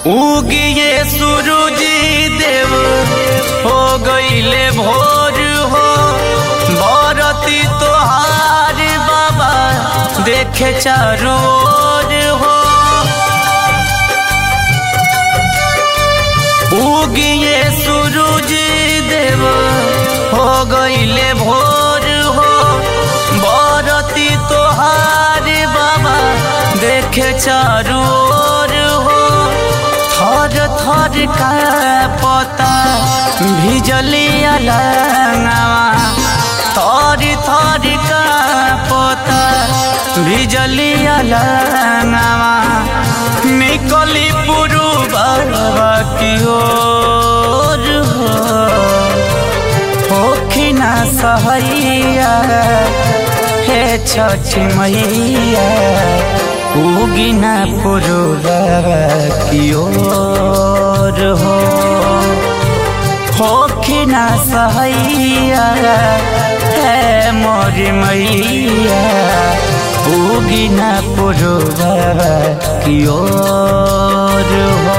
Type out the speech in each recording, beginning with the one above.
उगिए सूरज देव हो गईले भोर हो बरती तोहार बाबा देखे चारों ओर हो उगिए सूरज देव हो गईले भोर हो बरती तोहार बाबा देखे चारों ओर हो थर थर का पता भिजली अलंगवा थर थर का पता भिजली अलंगवा निकली पुरु बाबा की ओर हो होखिना सहैया हे छठ मैया उगिना पुरुबा की ओर हो होखिना सहैया हे मोर मैया उगिना पुरुबा की ओर हो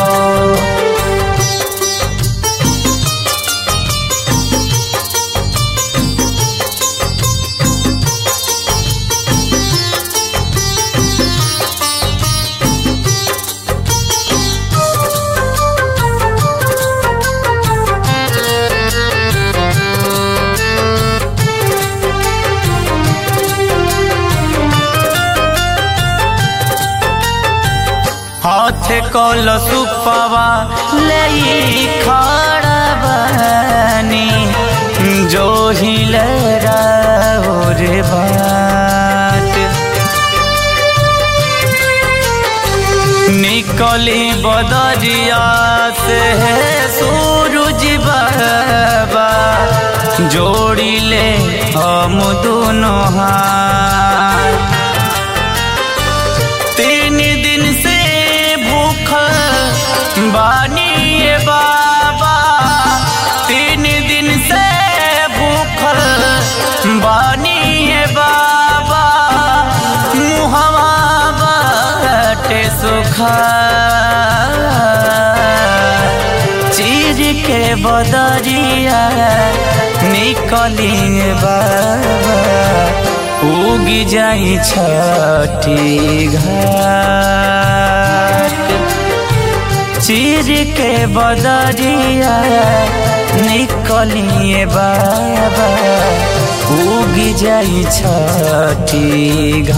हाथ कल सुपवा ले खड़ा बनी जो हिल रे बाट निकली बदरिया से सूरज बाबा जोड़ी ले हम दोनों हाथ तीन दिन से भूख बानी बाबा तीन दिन से भूख बानी बाबा मुहवा बाटे सुखा चीर के बदरिया निकली बाबा उगी जाई छठी घाट चीर के बदरिया निकलिए बाबा उगी जाई छठी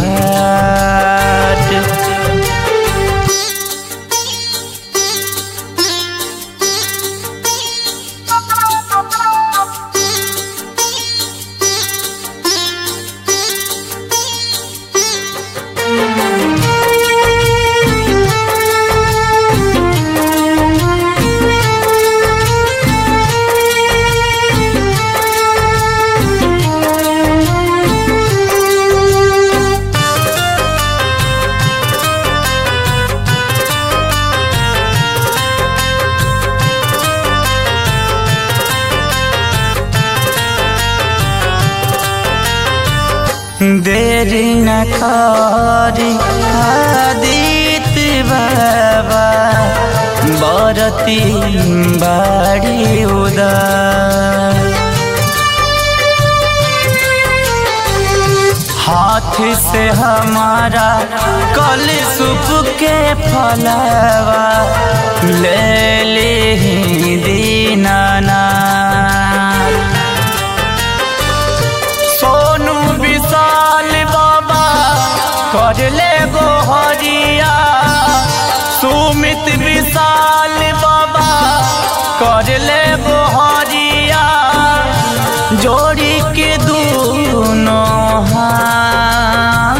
घाट देरी न करी आदित्य बाबा बरती बाड़ी उदार हाथ से हमारा कल सुप के फलवा ले ली दीनाना सोनू विशाल बाबा कर ले गोहरिया सुमित विशाल बाबा कर ले गोहरिया जोड़ी के दोनों हाथ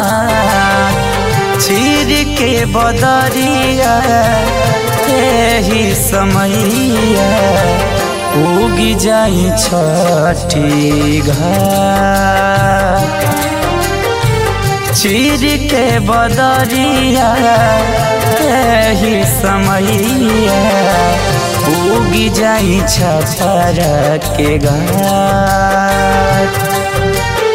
चीर के बदरिया ही समैया उगी जाई छठी घाट चीर के बदरिया ही समैया उगी जाई छपर के घाट